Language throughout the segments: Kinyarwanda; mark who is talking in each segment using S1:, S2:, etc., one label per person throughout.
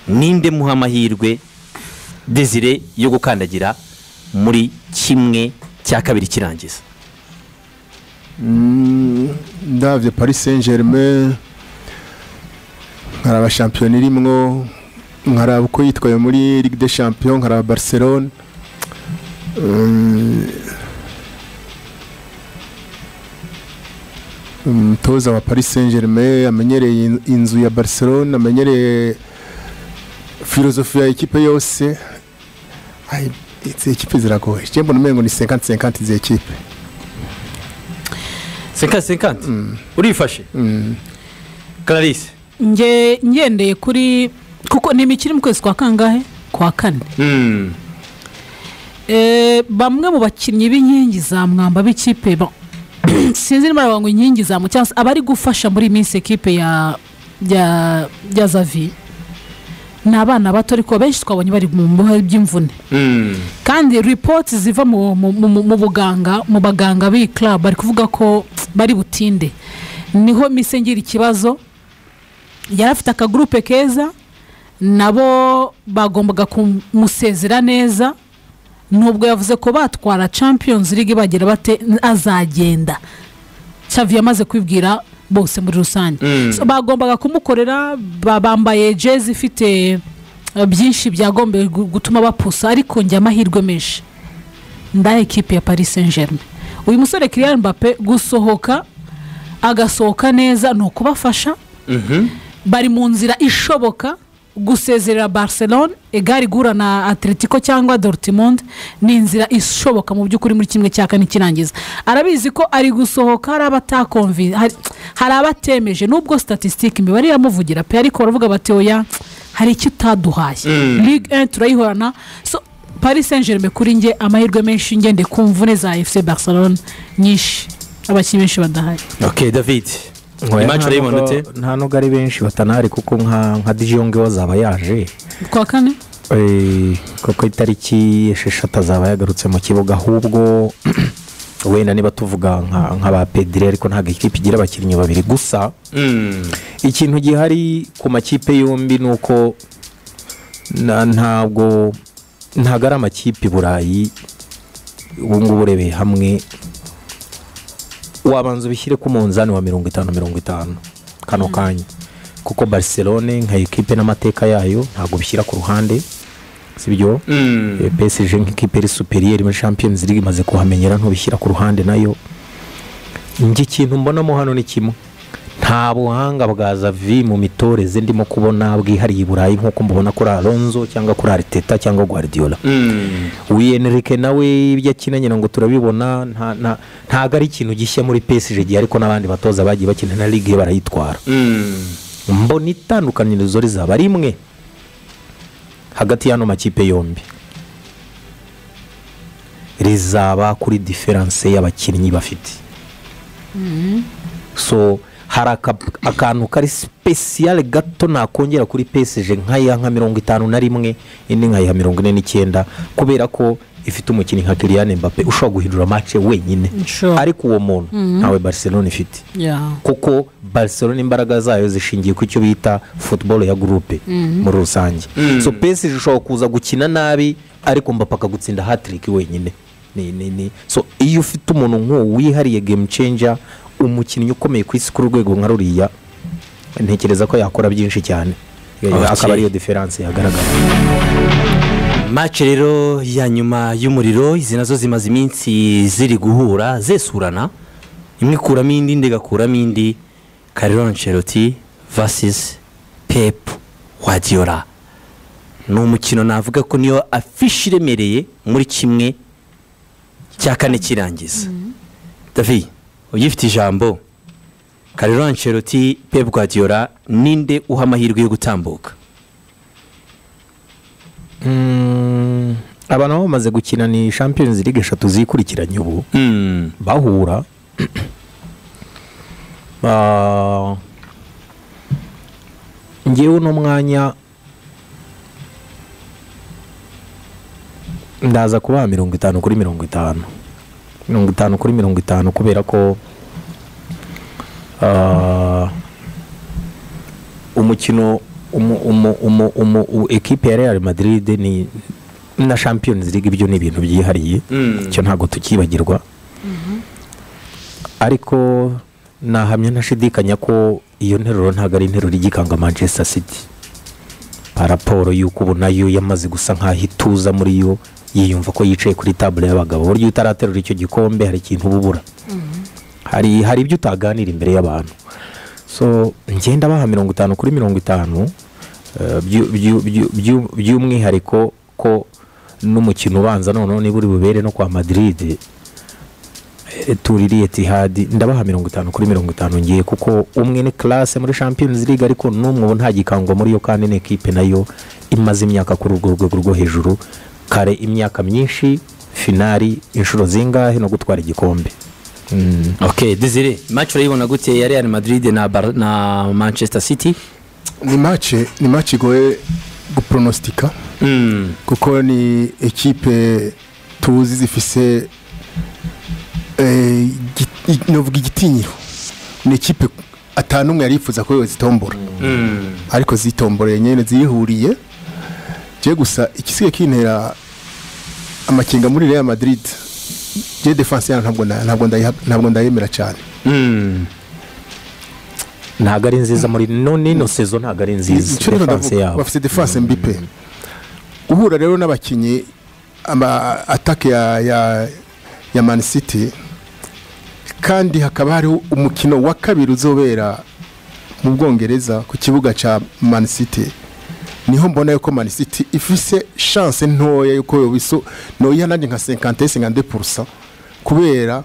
S1: ninde muha amahirwe desire yo gukandagira muri kimwe cya kabiri kirangiza
S2: ndabyo paris saint germain nkaraba shampiyona irimwo nkaraba uko yitwaye muri ligue de champion nkaraba barcelone Mm, umutoza wa paris saint germain amenyereye in- inzu ya barcelone amenyereye filozofi ya ekipe yose Ay, izi ekipe ziragoye njye mbona umengo ni 50 50 izi ekipe
S1: senkati senkati urifashe clarisse
S3: nge ngendeye kuri kuko ni imikino iri mu kwezi kwa kangahe kwa kane Eh, bamwe mu bakinnyi b'inkingi za mwamba b'ikipe ba- sinzi niba arabangwa inkingi za mu cyangwa se abari gufasha muri iyi minsi ekipe ya ya ya zavi ni abana bato ariko benshi twabonye bari mu bihe by'imvune kandi ripoti ziva mu, mu, mu, mu- mu buganga mu baganga b'iyi club bari kuvuga ko bari butinde niho mise ngira ikibazo yari afite akagurupe keza nabo bagombaga kumusezera neza nubwo yavuze ko batwara champions league bagira bate azagenda Xavi yamaze kwibwira bose muri rusange So, bagombaga kumukorera ba- bambaye jezi ifite eh, byinshi byagombye gu- gutuma bapusa ariko njye amahirwe menshi ndahe ekipe ya paris saint germain uyu musore Kylian Mbappe gusohoka agasohoka neza ni ukubafasha bari mu nzira ishoboka gusezerera barcelone igare igura na atletico cyangwa dortmund ni inzira ishoboka mu by'ukuri muri kimwe cya kane kirangiza arabizi ko ari gusohoka hari abatakomvi hari- hari abatemeje nubwo statisitike imibare iramuvugira pe ariko baravuga bati oya hari icyo utaduhaye ligue 1 turayihorana so paris saint germain kuri njye amahirwe menshi ngende ku mvune za fc barcelone nyinshi abakinnyi benshi badahari
S1: ok david imanci urayibona ute
S4: nta nubwo ari benshi batanahari kuko nka nka dijonge wazaba yaje
S3: kwa kane
S4: Eh, kuko itariki esheshatu azaba yagarutse mu kibuga ahubwo wenda niba tuvuga nka nka ba pedire ariko ntabwo ikipe igira abakinnyi babiri gusa ikintu gihari ku makipe yombi ni uko na- ntabwo ntabwo ari amakipe i burayi ubu ngubu urebeye hamwe wabanza ubishyire ku munzani wa mirongo itanu mirongo itanu kano kanya kuko barcelone nka ekipe n'amateka yayo ntabwo bishyira ku ruhande sibyo Eh, psg nk'ikipe iri superieri muri champions league imaze kuhamenyera ntubishyira ku ruhande nayo njye ikintu mbonamo hano ni kimwe nta buhanga bwa zavi mu mitoreze ndimo kubona bwihariye i burayi nk'uko mubona kuri alonzo cyangwa kuri ariteta cyangwa guardiola wiyenrike nawe ibyo akina nyina ngo turabibona nta- nta- ntago ari ikintu gishya muri psg ariko n'abandi batoza bagiye bakina na ligue barayitwara mbona itandukanirizo rizaba rimwe hagati y'ano makipe yombi rizaba kuri diferanse y'abakinnyi bafite so hari aka- akantu kari sipesiyale gato nakongera kuri pesije nk'aya nka mirongo itanu na rimwe indi nkaya mirongo ine n'icyenda kubera ko ifite umukinnyi nka kiriyane mbappe ushobora guhindura mace wenyine
S3: Sure.
S4: ariko uwo muntu ntawe barcelone ifite
S3: yeah.
S4: kuko barcelona imbaraga zayo zishingiye ku icyo bita football ya gurupe muri rusange so pesi ishobora kuza gukina nabi ariko mbapaka akagutsinda hatiriki wenyine ni ni ni so iyo ufite umuntu nk'uwo wihariye game changer umukinnyi ukomeye ku isi kuri urwego nka ruriya ntekereza ko yakora byinshi cyane Eh,
S1: Okay.
S4: akaba ariyo diferanse yagaragara
S1: mace rero ya nyuma y'umuriro izi nazo zimaze iminsi ziri guhura zesurana imwe ikuramo indi indi igakuramo indi kariro ancelotti vasisi pepu wadiyora ni umukino navuga ko niyo afishi iremereye muri kimwe cya kane kirangiza davi ugifite ijambo kariro ancelotti pepu wadiyora ninde uha amahirwe yo gutambuka
S4: Mm, abantu baba bamaze gukina ni champions league eshatu zikurikiranye ubu
S1: Mm.
S4: bahura Ah, njyewe uno mwanya ndaza kubaha mirongo itanu kuri mirongo itanu mirongo itanu kuri mirongo itanu kubera ko ah, umukino umu- umu- umu- umu- u- ekipe ya real madrid ni na champions league ibyo ni ibintu byihariye
S1: Mm.
S4: icyo ntabwo tukibagirwa ariko nahamya ntashidikanya ko iyo nteruro ntabwo ari interuro igikanga manchester city pa raporo y'uko ubu nayo yamaze gusa nk'aho ituza muri yo yiyumva ko yicaye kuri tabure y'abagabo buryo utaraterura icyo gikombe hari ikintu uba ubura hari hari ibyo utaganira imbere y'abantu so ngenda baha mirongo itanu kuri mirongo itanu eh, byu- byu- byu- byu- by'umwihariko ko n'umukino ubanza noneho niba uri bubere no kwa madrid eh, tuririye tihadi ndabaha mirongo itanu kuri mirongo itanu ngiye kuko umwe ni classe muri champions league ariko n'umwe ubu nta gikango muri yo kandi ni ekipe nayo imaze imyaka kuri urwo rwego rwo hejuru kare imyaka myinshi finari inshuro zingahe no gutwara igikombe Mm.
S1: ok dizire match urayibona gute ya real madrid na, Bar- na manchester city
S2: ni mace ni mace igoye gupronostika
S1: Mm.
S2: kuko ni ekipe tuzi zifise eh, gi- i- novuga igitinyiro ni ekipe atanu umwe yari yifuza ko yozitombora
S1: Mm.
S2: ariko zitomboreye nyine zihuriye je gusa ikisigaye kintera amakenga muri Real Madrid je defense yana ntabwo na- ntabwo ndayiha- ntabwo ndayemera cyane
S1: Mm.
S4: ntabwo ari nziza muri no nino sezo ntabwo ari nziza
S2: Icyo rero
S4: defense
S2: ndavuga,
S4: yabo
S2: bafite defense mbi pe uhura rero n'abakinnyi ama atake ya ya ya Man City kandi hakaba hariho umukino wa kabiri uzobera mu Bwongereza ku kibuga cya Man City niho mbona yuko Man City ifise chance ntoya yuko yobiso noyiha nanjye nka 50 52% kubera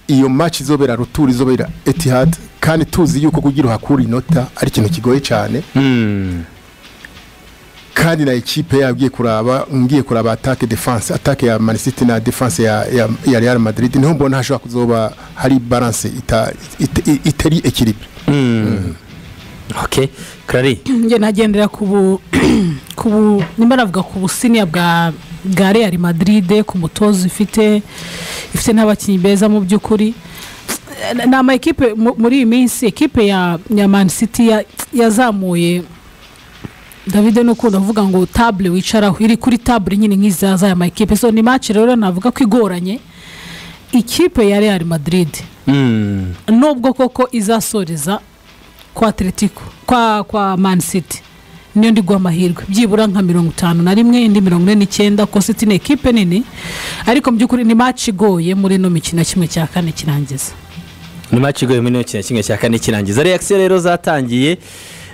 S2: iyo match izobera retour izobera Etihad kandi tuzi yuko kugira uhakura inota ari ikintu kigoye cyane
S1: Mm.
S2: kandi na ekipe yabo igiye kuraba ngiye kuraba atake defense atake ya Man City na defense ya, ya, ya Real Madrid niho mbona hashobora kuzoba hari balance ita- ita- itari equilibre
S1: Mm. ok clary
S3: njye nagendera ku bu ku bu nimba navuga ku businiya bwa bwa real madrid ku mutozo ifite ifite n'abakinnyi beza mu by'ukuri Eh, ni ama ekipe mu- muri iyi minsi ekipe ya ya man city ya- yazamuye david ni ukuntu avuga ngo tabure wicaraho iri kuri tabure nyine nk'iza z'aya ma ekipe so ni match rero navuga ko igoranye ikipe ya real madrid
S1: Mm.
S3: nubwo koko izasoreza kwa atletico kwa kwa man city niyo ndi guha amahirwe byibura nka mirongo itanu na rimwe indi mirongo ine n'icyenda kuko city ni ekipe nini ariko mu by'ukuri ni match igoye muri ino mikino kimwe cya kane kirangiza
S1: ni match igoye muri kino kimwe cya kane kirangiza reaction rero zatangiye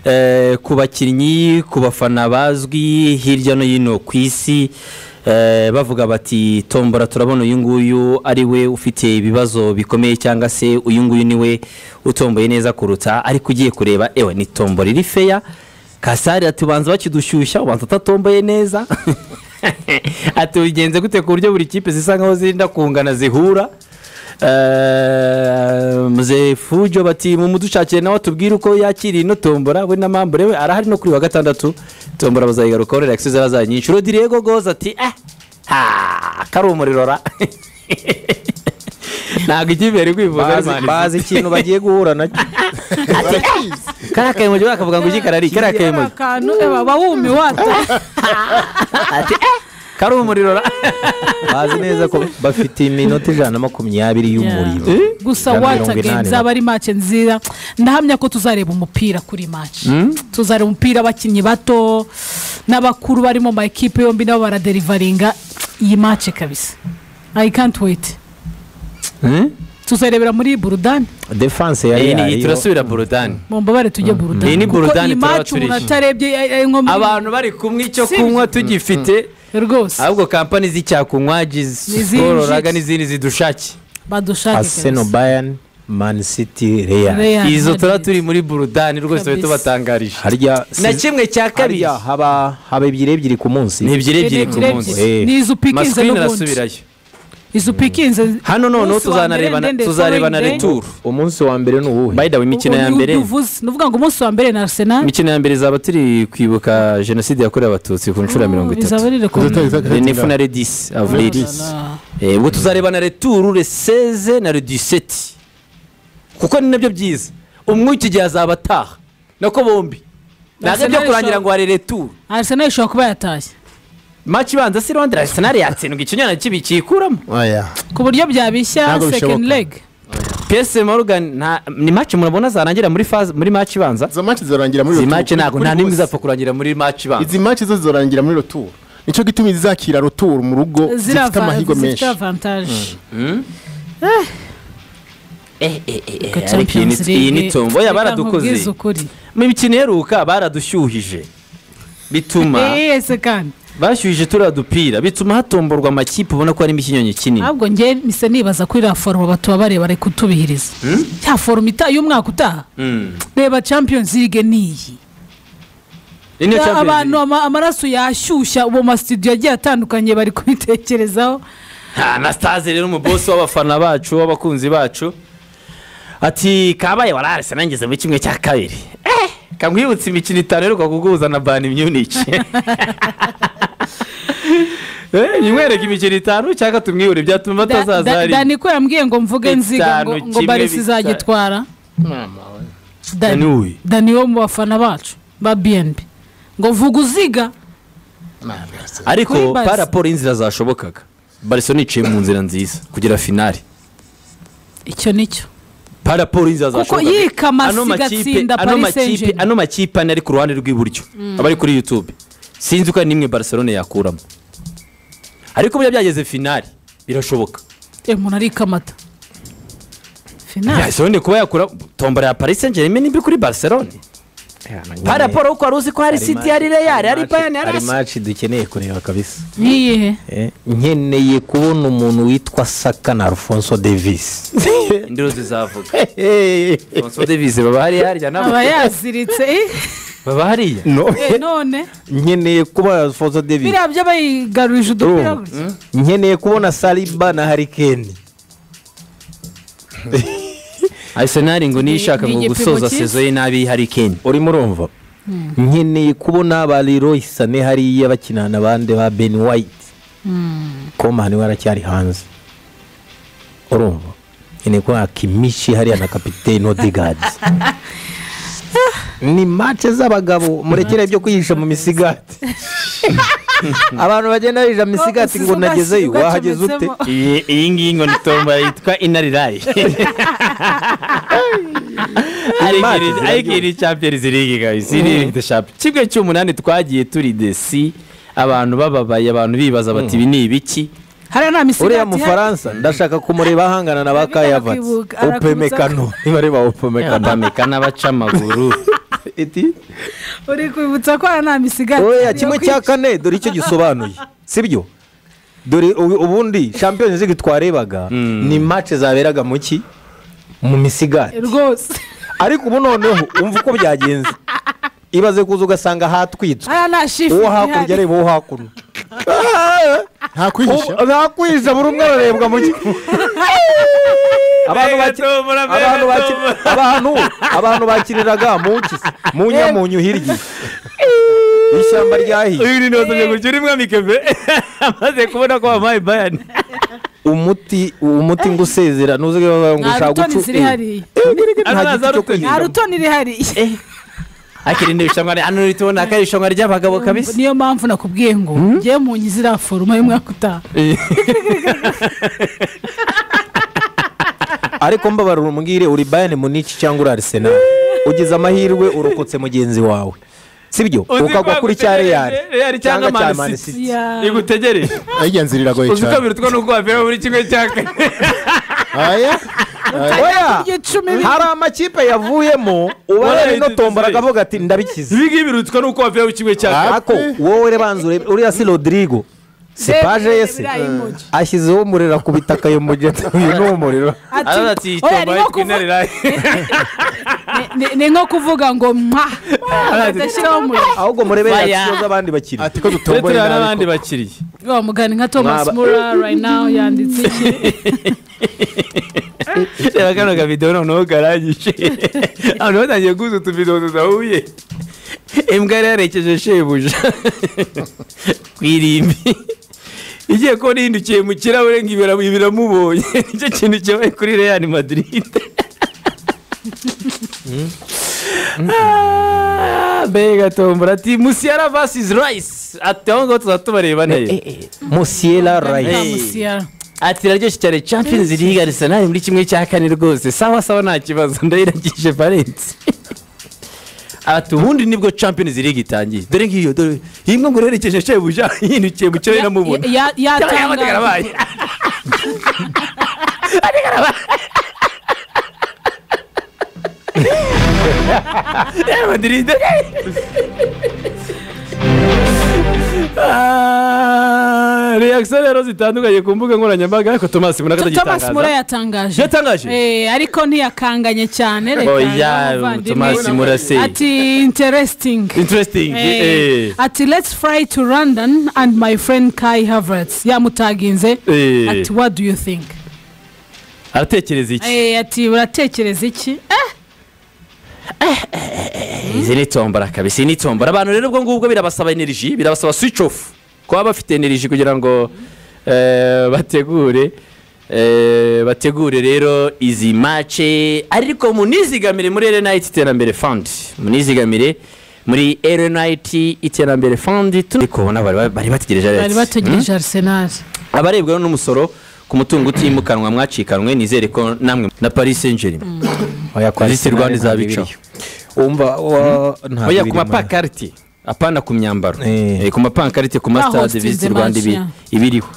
S1: eh, ku bakinnyi ku bafana bazwi hirya no hino ku isi eh, bavuga bati tombora turabona uyu nguyu ari we ufite ibibazo bikomeye cyangwa se uyu nguyu ni we utomboye neza kuruta ariko ugiye kureba ewe ni tombora iri feya kasari ati ubanza bakidushyushya ubanza utatomboye neza ati ubigenze gute ku buryo buri kipe zisa nkaho zirinda kungana zihura Eh, muzehe fujo bati mu mudushakire nawe atubwire uko yakiriye ino tombora we na mambure we arahari no kuri wa gatandatu tombora bazayigarukaho rero yakisize zarazaye nyinshi rodirego goza ati eh ha kari umuriro ra ntabwo ikipe yari kwifuza ari
S4: bazi,
S1: mani
S4: bazi ikintu bagiye guhura nacyo
S1: kariya kayemoji bakavuga ngo iki karari kariya kayemoji
S3: akantu aba wumi wata
S1: ati eh kari umuriro ra
S4: bazi neza ko bafite iminota ijana na makumyabiri y'umuriro
S3: gusa
S4: Ijana na
S3: wata
S4: mirongo
S3: game
S4: inani
S3: zaba ari match nziza ndahamya ko tuzareba umupira kuri match tuzareba umupira abakinnyi bato n'abakuru bari mu ma ekipe yombi nabo baraderivaringa iyi match kabisa i can't wait
S1: Hmm?
S3: tuzarebera muri iyi burudani
S4: na- defense ya
S1: iyi ni-
S4: real
S1: iyi
S4: yo
S1: turasubira burudani
S3: mumbabare tujye burudani
S1: Iyi ni
S3: kuko
S1: burudani
S3: iyi
S1: turaba
S3: match umuntu
S1: turishimye.
S3: atarebye eh, eh, nko muri-
S1: abantu bari kumwe icyo
S3: Si-
S1: kunywa tugifite
S3: rwose
S1: ahubwo kampani z'icyakunywa zikororaga n'izindi zidushake
S3: badushake
S4: arsenal
S3: kabisa.
S4: bayern man city real
S3: Real
S1: izo turaba
S3: Madrid.
S1: turi muri burudani rwose tube
S3: Kabisa.
S1: tubatangarije
S4: harya
S1: na
S4: si-
S1: kimwe cya kabiri
S4: harya haba haba ebyiri ebyiri ku munsi
S1: ni ebyiri ebyiri
S3: Ebyiri
S1: ku
S3: ebyiri.
S1: munsi
S4: Eh.
S3: ni izo upikinze
S1: masikwini
S3: n'ubundi
S1: arasubirayo
S3: izo upikinze
S1: hano noneho
S3: Munsi wa
S1: tuzanareba
S3: mbere,
S1: na-
S3: then the
S1: tuzareba na
S3: following day.
S1: returu
S4: umunsi wa mbere ni uwuhe
S1: bayida imikino ya mbere
S3: nuvuga ngo umunsi wa mbere na arsenal
S1: imikino ya mbere izaba turi kwibuka jenoside yakorewe abatutsi ku nshuro ya mirongo
S3: izaba
S1: itatu
S3: ari
S2: Izaba- izaba-
S1: le nefu na le disi avril
S3: rekomeza
S1: Eh, ubwo tuzareba na returu le seze na le diseti kuko ni nabyo byiza umwe w'iki gihe azaba ataha nako bombi ntabwo byo
S3: Arsenal
S1: kurangira
S3: ishobora-
S1: ngo warere tu
S3: Arsenal ishobora kuba yatashye
S1: maci ibanza si rwanda arisenali yatsindwa ikinyana kibi kiyikuramo
S2: oya
S3: ku buryo byabishya
S2: Ntabwo
S3: second
S2: bishoboka.
S3: leg
S1: pese morgan nta- ni maci murabona zarangira muri faze muri maci ibanza
S2: izo match zirangira muri
S1: izi
S2: retour
S1: maci ntabwo
S2: kuri
S1: nta n'imwe
S2: bose.
S1: izapfa kurangira muri maci ibanza
S2: izi match zo zirangira muri retour nicyo gituma izakira retour mu rugo
S3: ziriya
S2: zifite
S3: va-
S2: amahirwe
S3: zifite
S2: menshi
S3: avantage
S1: Eh, eh, eh, eh, ariko
S3: Ku
S1: iyi
S3: Champions
S1: ni- iyi ni
S3: League.
S1: tombo oya
S3: Reka nkubwize
S1: baradukoze
S3: ukuri
S1: mu mikino iheruka baradushyuhije bituma
S3: yese kandi
S1: bashyuhije turiya dupira bituma hatomborwa amakipe ubona ko harimo ikinyonyi kinini
S3: ntabwo njye mise nibaza kuri iriya forumu batuba bareba reka utubihiriza ya forumu itaha y'umwaka utaha
S1: Mm.
S3: reba champions league niyi
S1: Iyi niyo Champions
S3: abantu
S1: League.
S3: ama- amaraso yashyushya ubu masitudiyo agiye atandukanye bari kubitekerezaho
S1: Ha, na sitazi rero umubosi w'abafana bacu w'abakunzi bacu ati kabaye wararese nangeze muri kimwe cya kabiri Eh, kamwibutse imikino itanu iheruka kuguhuza na bani myuniki nimwereke imikino itanu cyangwa tumwihure byatuma
S3: Da- da-
S1: batazaza hariya
S3: dani ko yambwiye ngo mvuge nziga ngo-
S1: Bitanu,
S3: ngo
S1: kimwe,
S3: barisi
S1: bitanu.
S3: izagitwara
S1: Dani uyu.
S3: dani dani wo mu bafana bacu ba bnb ngo vuga uziga
S1: ariko
S3: Kuri Barca.
S1: pa raporo y'inzira zashobokaga barisoni iciye mu nzira nziza kugera finari
S3: icyo nicyo
S1: pa raporo y'inzira
S3: Kuko
S1: zashobokaga
S3: yikamase
S1: Ano makipe-
S3: igatsinda
S1: ano
S3: Paris
S1: makipe-
S3: Saint-Germain.
S1: ano makipe ane ari ku ruhande rw'iburyo abari kuri yutube sinzi ko hari n'imwe barisorone yakuramo ariko buriya byageze finari birashoboka
S3: Eh, umuntu ariko amata finali
S1: barisorone kuba yakura tombora ya paris saint germain nimbi kuri barisorone pa raporo kuko wari uzi ko hari siti hari reyari hari bayani hari
S4: hari
S1: asi
S4: maci dukeneye kureba kabisa
S3: n'iyihe
S4: Eh, nkeneye kubona umuntu witwa saka na alfonso davis
S1: induru zizavuga Alphonso Davies baba hariya harya nabo
S3: aba yaziritse eh,
S1: baba hariya
S4: No.
S3: eh, none
S4: nkeneye kubona alfonso davis
S3: biriya by'abayigarurije udupira
S4: Urumva?
S3: gutya.
S4: nkeneye kubona saliba na harikeni
S1: arisenali ngo niyo ishaka
S3: Ni- ni
S1: ngo
S3: igipimo
S1: gusoza
S3: cyiza.
S1: sezo ye nabi hari kenya
S4: urimo urumva nkeneye kubona ba leroy sane hariya bakina na bande ba ben white koma niwe aracyari hanze urumva nkeneye kubona kimishi hariya na kapitene odegaard ni mace z'abagabo murekere ibyo kwihisha mu misigati abantu bagenda bihisha mu misigati ngo nagezeyo wahageze ute
S3: ugacometsemo.
S1: iyi iyi ngiyi ngo ni tomba yitwa inarirayi ariko iri champions league guys iri iri the champions kimwe cy'umunani twagiye turi desi abantu bababaye abantu bibaza bati ibi ni ibiki
S3: hariya nta
S4: uriya
S3: misigati ihari.
S4: mufaransa ndashaka kumureba ahangana na ba
S3: Arabika
S4: kayavatsi
S3: arakwibukana,
S4: opemekano niba ari ba opemekano
S1: batamika n'abaca amaguru
S4: iti
S3: uri kwibutsa ko hariya nta misigati
S4: oya
S3: ihari yo
S4: kimwe
S3: kwica.
S4: cya kane dore icyo gisobanuye sibyo dore ubu- ubundi champions league twarebaga ni match zaberaga mu ki mu misigati
S3: rwose
S4: ariko ubu noneho umva uko byagenze ibaze kuza ugasanga hatwitswe
S3: hariya nta shifu
S4: uwo hakurya areba uwo hakuno
S2: nta kwihisha
S4: Ubu- ntakwihisha buri umwe ararebwa mu ki- abantu baki- abantu baki- abantu abantu bakiniraga mu mpyisi, mu nyamunyu hirya ishyamba ryahiye
S1: uyu ni ndoto nyagukira imwamike mbe amaze kubona ko wampaye bayani
S4: umuti umuti ngo usezera ntuzi ko bavuga ngo
S3: nta
S4: ushaka
S3: rutoni
S4: gucu
S3: ziri hariya
S4: nta
S1: Azaza
S4: giti cyo
S1: rutoni.
S3: nta
S4: kwirinda
S3: rutoni rihariye
S1: akiri ni irushanwa hano riri tubona ko ari irushanwa ry'abagabo kabisa
S3: niyo mpamvu nakubwiye ngo njyewe mu nyi ziriya foruma y'umwaka utaha
S4: ariko mbabarira umbwire uri bayani muniki cyangwa uri arisenal ugize amahirwe urokotse mugenzi wawe sibyo ukagwa kuri cya reyari
S1: reyari cyangwa
S4: cyangwa cya
S1: mani
S4: Man
S1: siti
S4: City.
S3: Ya.
S1: igutegereje
S2: ayijya nzira iragoye
S1: uzi ko
S2: cyane
S1: birutwa nuko wavira muri kimwe cya kane
S2: aya
S4: oya
S3: Iryo cumi biri-
S4: hari amakipe yavuyemo ubara ino tombora akavuga ati ndabikize
S1: ibi ngibi birutwa nuko wavira muri kimwe cya kane
S4: ako wowe rebanza urebe uriya si rodrigo si
S3: Reba,
S4: paje
S3: reba
S4: yese
S3: biriya emoji.
S4: ashyizeho umuriro akubita akayo mugeti uyu ni umuriro
S3: Ati,
S1: araza ati
S3: oya,
S1: tomba
S3: ni nko
S1: yitwa
S3: kuvu-
S1: inarirayi
S3: ni- ni- ni nko kuvuga ngo mwa adashyiraho umuriro
S4: ahubwo murebere
S1: Fire.
S4: ikibazo abandi bakiri
S2: ati ko
S1: turi
S2: dutomboye
S1: tureba
S2: nabi
S1: n'abandi
S2: ko-
S1: bakiriye
S3: wa mugani nka thomas
S4: Mwaba-
S3: mura right now yanditse iki
S1: reba kano kavidewo noneho karangije abantu batangiye guhuza utuvidewo tudahuye imbwa yari yarekeje shebuja ku irimbi igiye kubona yihindukiye mu kirahure ngo ibira- ibiramubonye nicyo kintu cyabaye kuri real madrid Ah, mbega gatombora ati musiyara vs rayisi ati aho ngaho tuzaba tubareba neza
S4: musiyera
S3: Nta
S1: Hey.
S4: rayisi
S3: musiyara.
S1: ati iraryoshye cyane champions league arsenal muri kimwe cya kane rwose sawa sawa nta kibazo ndayirangije valence ati ubundi nibwo champions league itangiye dore ngiyo dore iyi mwe ngo urerekeje shebuja yihindukiye mu kirere namubona
S3: Ya- ya-
S1: Cyangwa yaba
S3: yatangaje
S1: atakarabaye. Atakarabaye. Real Madrid. Ah, reaction rero zitandukanye ku mbuga nkoranyambaga ariko tomasi muraka
S3: thomas mura yatangaje
S1: Yatangaje?
S3: Eh, ariko ntiyakanganye cyane reka
S1: Oya,
S3: n'umuvandimwe.
S1: Thomas Murase.
S3: ati interesting
S1: interesting
S3: Eh,
S1: eh,
S3: ati let's fly to london and my friend kai havertz yamutaginze
S1: Eh.
S3: ati what do you think
S1: aratekereza iki
S3: Eh, ati uratekereza iki Eh,
S1: izi ni tombora kabisa iyi ni tombora abantu rero ubwo ngubwo birabasaba energy birabasaba switch off kuba bafite energy kugira ngo eh, bategure eh, bategure rero izi mace ariko munizigamire muri erenayiti iterambere fund munizigamire muri erenayiti iterambere fund tu- ariko ubona bari bari bategereje
S3: bari
S1: Alex. Hmm?
S3: bategereje arsenal
S1: abarebwa n'umusoro ku mutungo utimukanwa mwacikanwe nizere ko namwe na paris saint germain
S4: oya kwa
S1: Visi
S4: Arsenal
S1: Rwanda
S4: ntabwo
S1: izabica.
S4: ibiriyo. wumva wa- ntabwo
S1: oya ku
S4: ibiriyo, man.
S1: mapakarite apana ku myambaro
S4: Eh.
S1: Eh, ku mapankarite ku
S3: Bahostinze
S1: masitade visiti rwanda ibi-
S3: match,
S1: ibiriho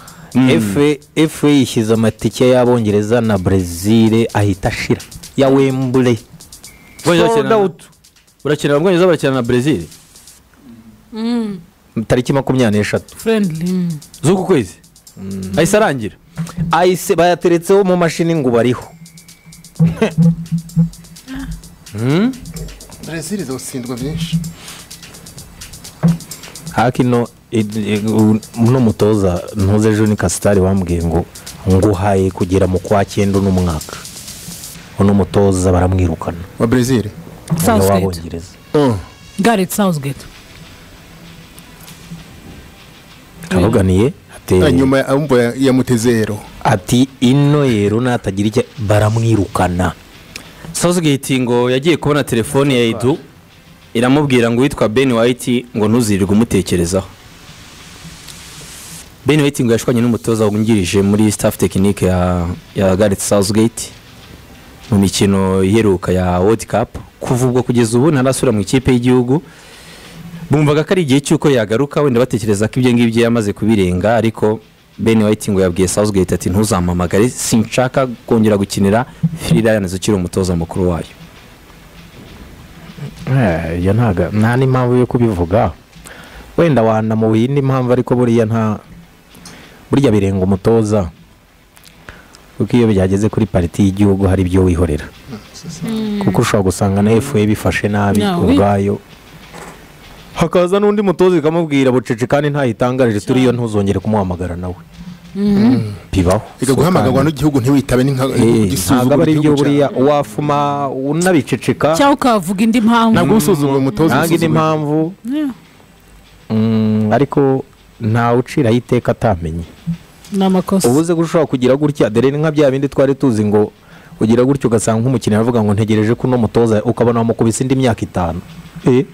S4: FA FA yishyize amatike y'abongereza na brezil ahita ashira ya wembure Sold out.
S1: urakina abongereza barakina na brezil
S4: tariki makumyabiri n'eshatu
S3: friendly mm.
S1: z'uku kwezi ahise arangira
S4: ayise bayateretseho mu mashini ngo bariho
S2: brezil izawutsindwa byinshi
S4: hakino uno mutoza ntuze joni kasitari bambwiye ngo nguhaye kugera mu kwa cyenda uno mwaka uno mutoza baramwirukana
S2: wa brezil
S4: umwe
S3: southgate
S4: w'abongereza
S3: gareth southgate
S4: aravuganiye
S2: Ah,
S4: ati
S2: nyuma ya- umva ya- yamuteze ero
S4: ati ino yero natagira icyo baramwirukana
S1: sawuzigeti ngo yagiye kubona telefoni ya edu iramubwira ngo uwitwa ben wayiti ngo ntuzirirwe umutekerezaho ben wayiti ngo yashwanye n'umutoza wungirije muri staff tekinike ya ya gareth sawuzigeti mu mikino iheruka ya world cup kuva ubwo kugeza ubu ntarasubira mu ikipe y'igihugu bumvaga ko ari igihe cy'uko yagaruka wenda batekereza ko ibyo ngibyo yamaze kubirenga ariko ben white ngo yabwiye southgate ati ntuzampamagare sinshaka kongera gukinira free lions ukiri umutoza mukuru wayo
S4: iyo ntago nta n'impamvu yo kubivuga wenda wanamuha indi mpamvu ariko buriya nta burya birenga umutoza kuko iyo byageze kuri pariti y'igihugu hari ibyo wihorera kuko ushobora gusanga na efuwe bifashe nabi
S3: Nawe.
S4: ubwayo hakaza n'undi mutoza ikamubwira bucece kandi ntayitangarije turi yo ntuzongere kumuhamagara nawe bibaho
S2: reka guhamagarwa n'igihugu ntiwitabe n'inka- igisuzuguro
S4: ntabwo aba ari ibyo
S2: igihugu cyawe.
S4: buriya wafuma unabiceceka
S3: cyangwa ukavuga indi mpamvu
S2: ntabwo usuzugura umutoza
S4: nange ni
S2: usuzugura-
S4: impamvu Mm, ariko ntawe uciraho iteka atamenye
S3: ni amakosa
S4: ubuze ko ushobora kugira gutya dore ni nka bya bindi twari tuzi ngo ugira gutya ugasanga nk'umukinnyi aravuga ngo ntegereje ko uno mutoza ukabona wamukubise indi myaka itanu Eh,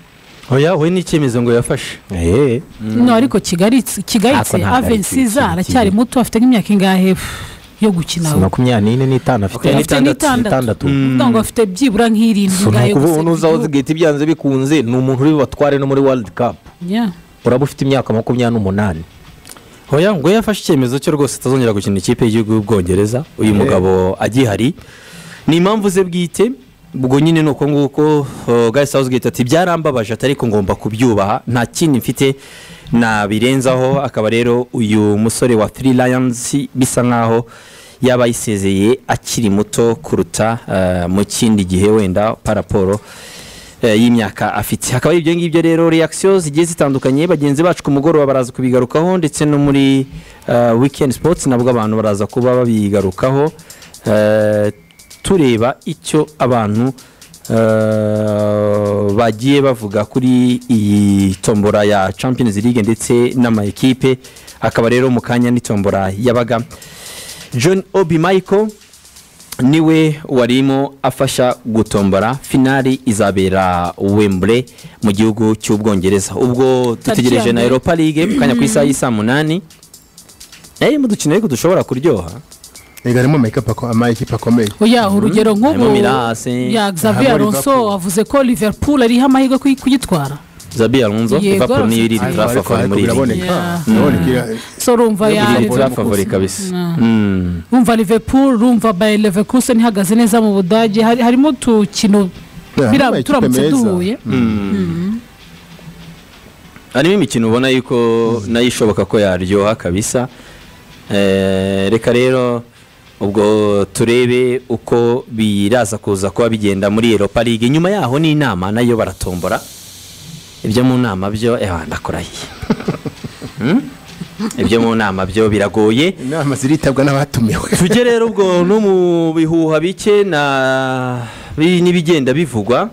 S1: oya we n'icyemezo ngo yafashe
S4: eh,
S3: no ariko kigali
S4: Ako
S3: kigayitse
S4: ntabwo ari
S3: aven
S4: ikintu
S3: siza
S4: kibi.
S3: aracyari muto afite nk'imyaka ingahe yo gukina
S4: si makumyabiri n'ine n'itanu afite
S1: Okay,
S3: afite n'itandatu
S4: n'itandatu
S3: Ni ukuvuga ngo afite byibura nk'irindwi
S4: So, ni
S3: ngayo
S4: ukuvuga
S3: gusa
S4: ubu nuza awuzigahita ibyanze bikunze ni umuntu uri bubatware no muri world cup
S3: Yeah.
S4: uraba ufite imyaka makumyabiri n'umunani
S1: oya ngo yafashe icyemezo cyo rwose atazongera gukina ikipe y'igihugu y'ubwongereza uyu mugabo agihari ni impamvu ze bwite ubwo nyine ni uko nguko uh, Gareth Southgate ati byarambabaje atari ko ngomba kubyubaha nta kindi mfite nabirenzaho akaba rero uyu musore wa Three Lions bisa nkaho yaba yisezeye akiri muto kuruta uh, mu kindi gihe wenda paraporo eh, y'imyaka afite hakaba ari ibyo ngibyo rero reakisiyo zigiye zitandukanye bagenzi bacu ku mugoroba baraza kubigarukaho ndetse no muri eh, weekend sports nabwo abantu baraza kuba babigarukaho Eh, tureba icyo abantu eh, bagiye bavuga kuri iyi tombora ya champions league ndetse n'ama ekipe akaba rero mu kanya n'itombora yabaga john obi michael niwe warimo afasha gutombora finali izabera wembure mu gihugu cy'ubwongereza ubwo
S3: Tariki
S1: dutegereje na
S3: ya mbere.
S1: europa league ku kanya ku isaha y'i saa munani nayo mu dukino ariko dushobora kuryoha
S2: reka harimo amayikapu ako- amayikipe akomeye
S3: oya urugero nk'ubu
S1: harimo mirasi
S3: ya xavier
S2: Harimo
S3: alonso
S2: Liverpool.
S3: avuze ko liverpool ariho amahirwe kuyi- kuyitwara
S1: zabi alonso
S3: Yego,
S1: liverpool niyo iri
S2: Ariko- ariko-
S1: turafavori
S2: ariko
S1: muri iyi
S2: biraboneka
S3: Yeah.
S2: urabona ko ira-
S3: so urumva ya
S1: iri
S2: Liverpool
S1: turafavori kabisa Mm.
S3: rumva liverpool rumva bayer leverkusen ihagaze neza mu budage Hari- harimo utukino
S2: Yeah,
S3: bira-
S2: amakipe
S3: turamutse
S2: meza.
S3: duhuye
S1: harimo imikino ubona yuko nayo ishoboka ko yaryoha kabisa Eh, reka rero ubwo turebe uko biraza kuza kuba bigenda muri europa league nyuma yaho ni inama nayo baratombora ibyo mu nama byo eh, ndakurahiye Hmm? ibyo mu nama byo biragoye
S2: inama ziritabwa n'abatumiwe
S1: tujye rero ubwo no mu bihuha bike na bi- n'ibigenda bivugwa